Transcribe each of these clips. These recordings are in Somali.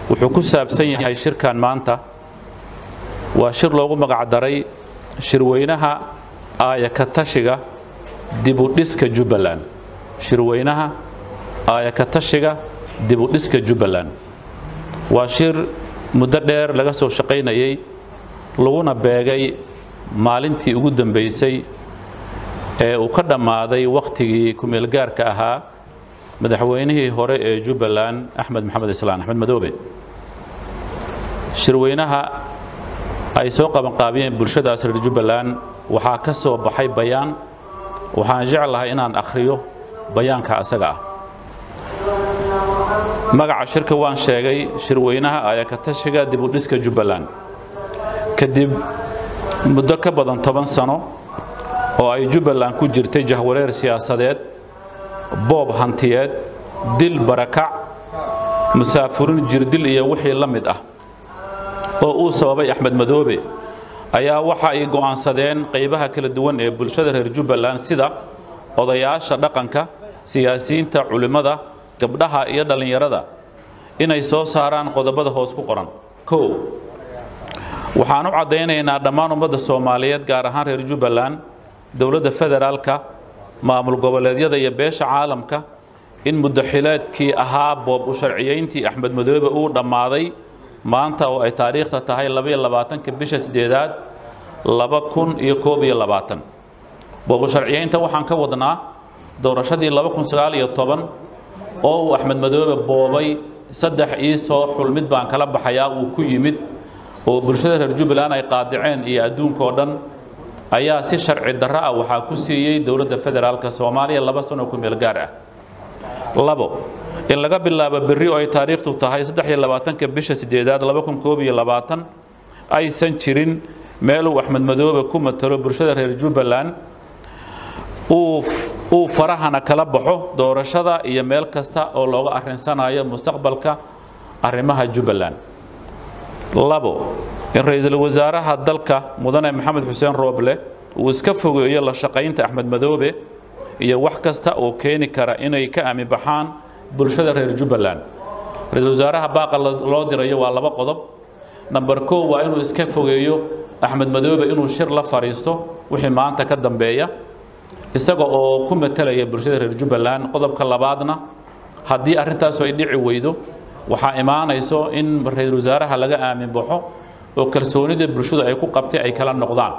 wuxuu ku saabsan yahay shirkan maanta waa shir loogu magacdaray shirweynaha aayaka tashiga dibudhiska jubbaland shirweynaha aayaka tashiga dibudhiska jubbaland waa shir muddo dheer laga soo shaqaynayey laguna beegay maalintii ugu dambaysay ee uu ka dhammaaday wakhtigii kumeelgaarka ahaa madaxweynihii hore ee jubbaland axmed maxamed islaan axmed madoobe shirweynaha ay soo qabanqaabiyeen bulshadaas reer jubbaland waxaa ka soo baxay bayaan waxaan jeclahay inaan akhriyo bayaanka asaga ah magaca shirka waan sheegay shirweynaha ayakatashiga dibudhiska jubbaland kadib muddo ka badan toban sano oo ay jubbaland ku jirtay jahwareer siyaasadeed boob hantiyeed dil barakac musaafurin jirdil iyo wixii la mid ah oo uu sababay axmed madoobe ayaa waxa ay go'aansadeen qaybaha kala duwan ee bulshada reer jubbaland sida odayaasha dhaqanka siyaasiyiinta culimmada gabdhaha iyo dhallinyarada inay soo saaraan qodobada hoos ku qoran kow waxaan u caddaynaynaa dhammaan ummadda soomaaliyeed gaar ahaan reer jubbaland dowladda federaalka maamul goboleedyada iyo beesha caalamka in muddaxileedkii ahaa boob u sharciyeyntii axmed madoobe uu dhammaaday maanta oo ay taariikhta tahay labaiyo labaatanka bisha sideedaad laba kun iyo koob iyo labaatan boobu sharciyeynta waxaan ka wadnaa doorashadii laba kun sagaal iyo toban oo uu axmed madoobe boobay saddex ii soo xul mid baan kala baxayaa uu ku yimid oo bulshada reer jubbaland ay qaadiceen iyo adduunka oo dhan ayaa si sharci darro ah waxaa ku siiyey dowladda federaalka soomaaliya laba sano ku meel gaar ah labo in laga bilaabo berri oo ay taariikhtu tahay saddex iyo labaatanka bisha sideedaad laba kun koob iyo labaatan aysan jirin meeluu axmed madoobe ku matalo bulshada reer jubbaland uu farahana kala baxo doorashada iyo meel kasta oo looga arrinsanayo mustaqbalka arrimaha jubbaland labo in ra-iisul wasaaraha dalka mudane maxamed xuseen rooble uu iska fogeeyo la shaqaynta axmed madoobe iyo wax kasta oo keeni kara inay ka aami baxaan bulshada reer jubbaland ra-iisul wasaaraha baaqa loo dirayo waa laba qodob namber kow waa inuu iska fogeeyo axmed madoobe inuu shir la fadhiisto wixii maanta ka dambeeya isaga oo ku matalaya bulshada reer jubbaland qodobka labaadna haddii arrintaasu ay dhici weydo waxaa imaanayso in ra-iisul wasaaraha laga aamin baxo oo kalsoonida bulshadu ay ku qabtay ay kala noqdaan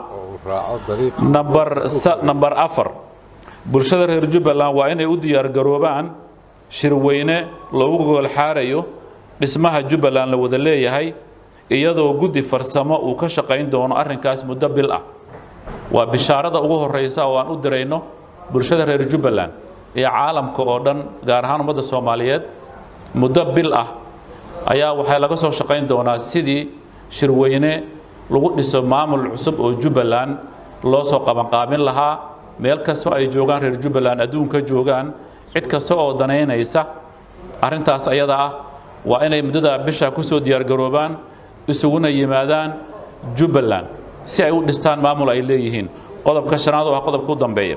namber afar bulshada reer jubbaland waa inay u diyaargaroobaan shirweyne loogu gogolxaarayo dhismaha jubbaland la wada leeyahay iyadoo guddi farsamo uu ka shaqayn doono arrinkaas muddo bil ah waa bishaarada ugu horreysa oo aan u dirayno bulshada reer jubbaland iyo caalamka oo dhan gaar ahaan ummadda soomaaliyeed muddo bil ah ayaa waxaa laga soo shaqayn doonaa sidii shirweyne lagu dhiso maamul cusub oo jubbaland loo soo qabanqaabin lahaa meel kastoo ay joogaan reer jubbaland adduunka joogaan cid kasta oo danaynaysa arrintaas ayada ah waa inay muddada bisha ku soo diyaargaroobaan isuguna yimaadaan jubbaland si ay u dhistaan maamul ay leeyihiin qodobka shanaad oo ah qodobka u dambeeya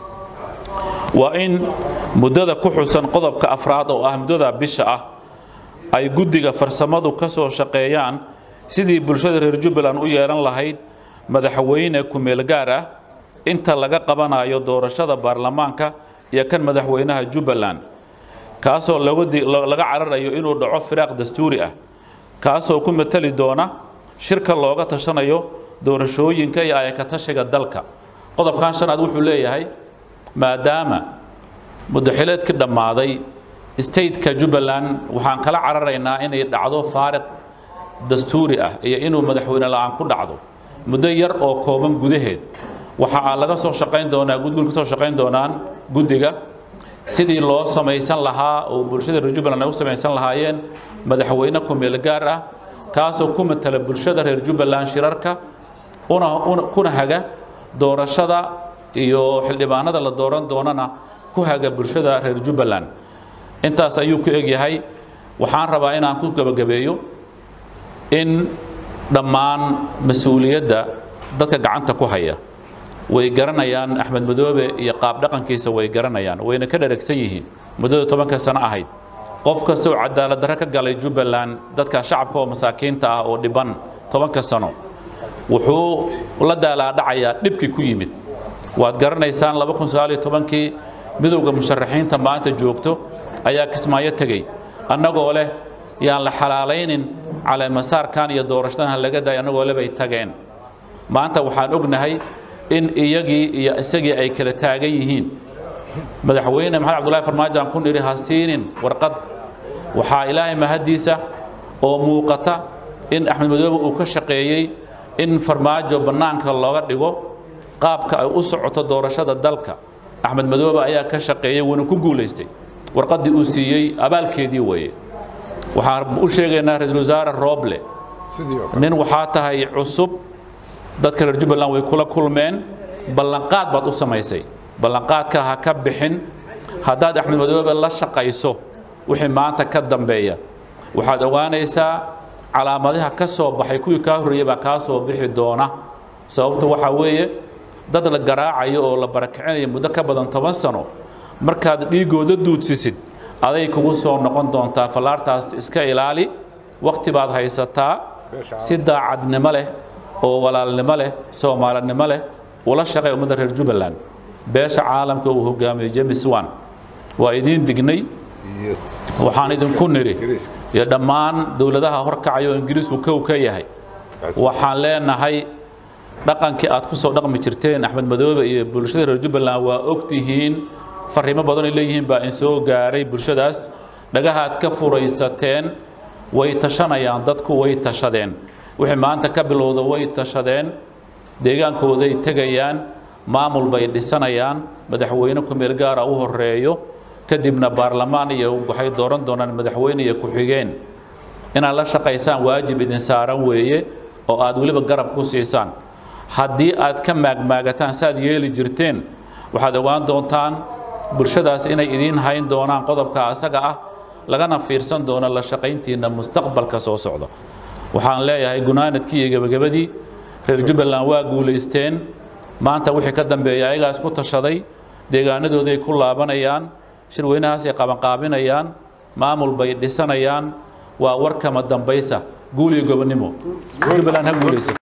waa in muddada ku xusan qodobka afraad oo ah muddada bisha ah ay guddiga farsamadu ka soo shaqeeyaan sidii bulshada reer jubbaland u yeelan lahayd madaxweyne ku-meel gaar ah inta laga qabanayo doorashada baarlamaanka iyo kan madaxweynaha jubbaland kaasoo laga cararayo inuu dhaco firaaq dastuuri ah kaasoo ku matali doona shirka looga tashanayo doorashooyinka iyo ayakatashiga dalka qodobkan shanaad wuxuu leeyahay maadaama muddaxileedkii dhammaaday stateka jubbaland waxaan kala cararaynaa inay dhacdo faariq dastuuri ah iyo inuu madaxweyne la-aan ku dhacdo muddo yar oo kooban gudaheed waxa laga soo shaqayn doonaa gudgul ka soo shaqayn doonaan guddiga sidii loo samaysan lahaa oo bulshada reer jubbaland ay u samaysan lahaayeen madaxweyne ku-meel gaar ah kaasoo ku matala bulshada reer jubbaland shirarka kuna haga doorashada iyo xildhibaanada la dooran doonana ku haga bulshada reer jubbaland intaas ayuu ku egyahay waxaan rabaa inaan ku gebagabeeyo in dhammaan mas-uuliyadda dadka gacanta ku haya way garanayaan axmed madoobe iyo qaab dhaqankiisa way garanayaan wayna ka dheragsan yihiin muddada tobanka sano ahayd qof kasta oo cadaalad darre ka galay jubbaland dadka shacabka oo masaakiinta ah oo dhiban tobanka sano wuxuu la daalaadhacayaa dhibkii ku yimid waad garanaysaan kii midowda musharaxiinta maanta joogto ayaa kismaayo tegey annagoo leh yaan la xalaalaynin caleemasaarkan iyo doorashadan laga daay annagoo le bay tageen maanta waxaan ognahay in iyagii iyo isagii ay kala taagan yihiin madaxweyne maxamed cabdullahi farmaajo aan ku nidhi ha siinin warqad waxaa ilaahay mahaddiisa oo muuqata in axmed madoobe uu ka shaqeeyey in farmaajo bannaanka looga dhigo qaabka ay u socoto doorashada dalka axmed madoobe ayaa ka shaqeeyey wuuna ku guulaystay warqaddii uu siiyey abaalkeedii weeye waxaan u sheegaynaa ra-iisul wasaare rooble nin waxaa tahay cusub dadka reer jubbaland way kula kulmeen ballanqaad baad u samaysay ballanqaadka ha ka bixin haddaad axmed madoobe la shaqayso wixii maanta ka dambeeya waxaad ogaanaysaa calaamadaha ka soo baxay kuwii kaa horreeyey baa kaa soo bixi doona sababta waxaa weeye dad la garaacayo oo la barakicinayo muddo ka badan toban sano markaad dhiiggooda duudsisid aday kugu soo noqon doontaa fallaartaas iska ilaali wakhti baad haysataa si daacadnimo leh oo walaalnimo leh soomaalinimo leh ula shaqay ummadda reer jubbaland beesha caalamka uu hogaamiyo james wan waa idiin dignay waxaan idinku nidhi iyo dhammaan dowladaha horkacaya oo ingiriisku kow ka yahay waxaan leenahay dhaqankii aad ku soo dhaqmi jirteen axmed madoobe iyo bulshada reer jubbaland waa ogtihiin fariimo badanay leeyihiin baa in soo gaaray bulshadaas dhagahaad ka furaysateen way tashanayaan dadku way tashadeen wixii maanta ka bilowda way tashadeen deegaankooday tegayaan maamul bay dhisanayaan madaxweyne ku-meel gaara u horeeyo kadibna baarlamaan iyo waxay dooran doonaan madaxweyne iyo ku-xigeen inaad la shaqaysaan waajib idin saaran weeye oo aad weliba garab ku siisaan haddii aad ka maagmaagataan saaad yeeli jirteen waxaad ogaan doontaan bulshadaas inay idiin hayn doonaan qodobka asaga ah lagana fiirsan doono la shaqayntiinna mustaqbalka soo socda waxaan leeyahay gunaanadkii iyo gebagabadii reer jubbaland waa guulaysteen maanta wixii ka dambeeya ayagaas ku tashaday deegaanadooday ku laabanayaan shirweynahaasay qabanqaabinayaan maamul bay dhisanayaan waa warkama dambaysa guul iyo gobonnimo jubbaland ha guulaysa